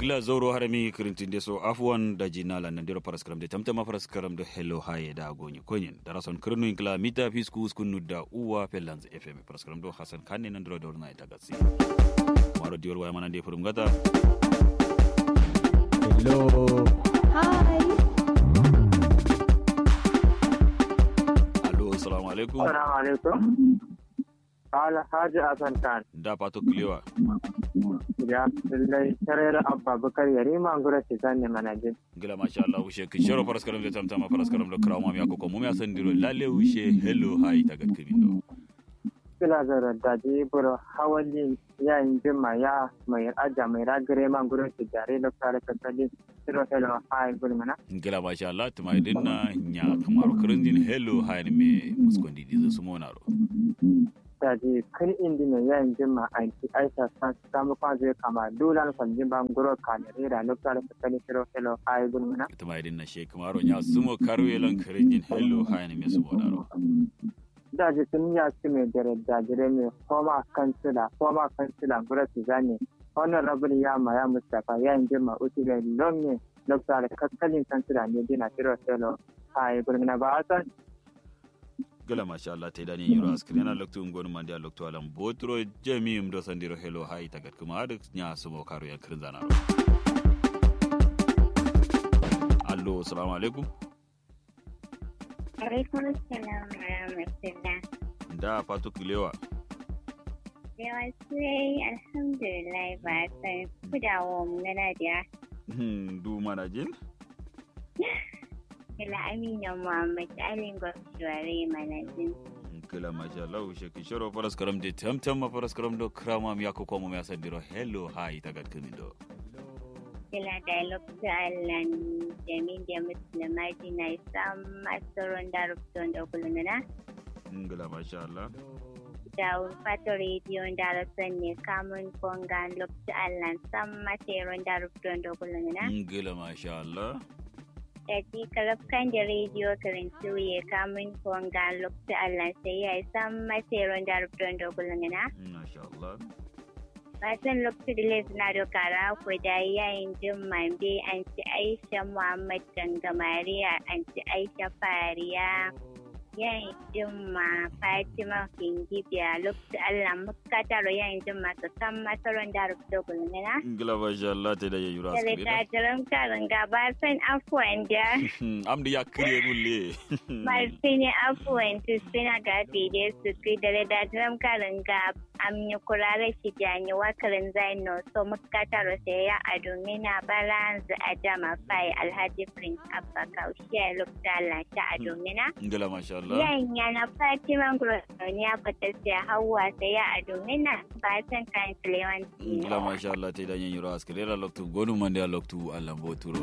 gila zoro harami kirintin de so afwan da jinala nan dero paras karam de tamtama paras karam do hello haye da gonyi konyen da rason kirnu inkla mita fisku skunu da uwa pellanz fm paras karam do hasan kanne nan dero dor na ita gatsi maro diol waya manan de furum gata Hello. Hi. allo assalamu alaikum Assalamu alaikum. Alhaji Hassan Khan. da pato kliwa Ya lallai tarayar Abba Bakar Yarima Ngura Tizan ne manaje. gila masha Allah ushe ki shoro paras karam de tamtama paras karam do kraw mam yakoko mum ya san diro lalle ushe hello haye ta gat kimin do Kila zara da ji buro hawali ya yin jima ya mai aja mai ragare man Ngura Tizare da kare kasali. Siro hello hi gulmana. gila masha Allah tuma idinna nya kamaro kirindin hello haye me muskondi dizo sumonaro Da ji kan indi ne ya yin jima a ti aisha san samu kwan zai kama dulan kwanjin ban Ngura kanere da lokacin kasali siro hello hi gulmana. tuma idinna she kamaro nya sumo karwe lan kirindin hello haye me sumonaro da jikin ya ci mai dare mai koma kansila koma kansila gura su zane wannan rabin ya ma ya mustapha ya yin jima uti da lon ne dokta da kaskalin kansila ne dina tiro selo a yi gulmina ba a san gala masha Allah ta dani yuro askri na loktu ngonu mandi a loktu alam botro jami mdo sandiro hello hai tagat kuma adik nya sumo karo ya kirin zanaro allo assalamu alaikum Alaikum salam wa rahmatullah. da fatu kilewa Da wasu yayi alhamdulillah ba san kudawo mu na Nadiya. Hmm, du mana jin Ila Amina Muhammad Alin Gwamshuware Manajin. kila masha Allah ushe ki shoro faras karam de tamtam ma faras karam do krama mi yakko ko mo mi asandiro hello hai tagat kuma do Ila dialogue ta Allah Jamin da Musulmaji na isam masaron da rubutun da kulununa. ngala masha Allah Da fato rediyon da rasan ne kamun kongan lokacin Allah sam masaron da rubutun da kulununa. ngala masha Allah da ji karafkan da rediyo karantu ya kamun konga lokacin Allah sai ya san maseron da rubutun da kulungina. masha Allah Fatan lokacin da lezu na dokara ku da yayin jin mambe an ci Aisha Muhammad Gangamariya an ci Aisha Fariya. Yayin jin ma Fatima Kingibiya lokacin Allah muka taro yayin jin masu san maseron da rubutun kulungina. ngala masha Allah ta da yuro Tare askri ta jiran karin gaba san afuwan da. amdi ya kriye gulle Martini afuwan suna gafi da su fi da da drum karin ga amni kurare shi jani wakarin zaino so muka taro sai ya adumi na balance adama fai alhaji prince abba kaushe lukta lasha adumina. ngala masha Allah Yan yana Fatima Grosoni ya fata sai hawa sai ya adumina ba san kan Lewanti. ngala masha Allah ta da yuro askri ra loktu gonu mandi a loktu Allah boturo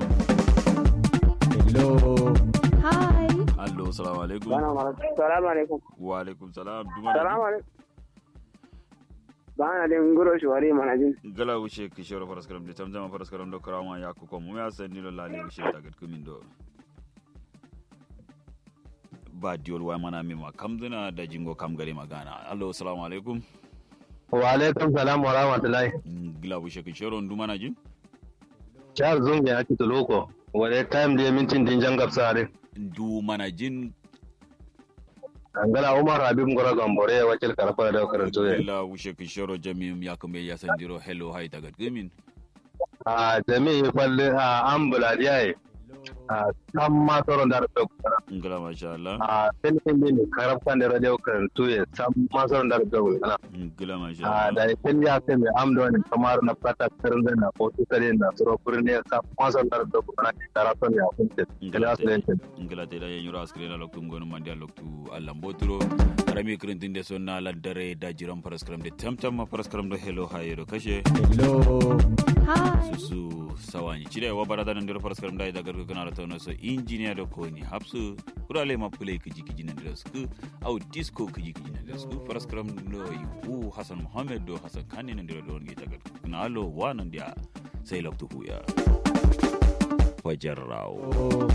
Hello. Hi. allo assalamu alaikum salamu alaikum wa alaikum salam duma salamu alaikum ba na da nguro shi wari manajin gala wuce ki shoro faras karam de tamtama faras karam do krama ya ko mu ya san ni lo lale wuce tagat kumin do ba diol wa mana mi ma kamduna da jingo kam gari magana allo assalamu alaikum Wa alaikum salam wa rahmatullahi. gila wuce ki shoro ndu mana jin Charles Zungi ya kito loko. Wale time da mintin din jangab sare. ndu mana jin Angala Umar Habib Ngora Gambore ya wakil karfa da karanto ya. gila wuce ki shoro jami'um ya kuma ya san diro hello hai tagat kumin A jami'i falle a ambula diyaye. A kan ma tsoron da rufe kuna. gila masha Allah A filin din karfa da radio karanto ya san ma tsoron da rufe kuna. gila masha A Allah da ya fili ya sai mai amda wani kamar na fata karin da na kotu kare na tsoro birni ya san ma tsoron da rufe kuna ne karafan ya kunce. Gila su yankin. ngila te da yen yura askre na loktu ngonu mandi a loktu Allah mboturo rami krintin de sonna la dare da jiran paraskram de tamtam ma paraskram do hello hayero kashe Hello. susu sawani chide wa barada nan diro paraskram da da gargo kana tono so engineer do ko ni hapsu kurale ma play kiji kiji nan diro sku au disco kiji kiji nan diro sku paraskram do yu hasan muhammad do hasan kani nan diro don gita gargo na alo wa nan dia sai loktu huya fajarrao Oh.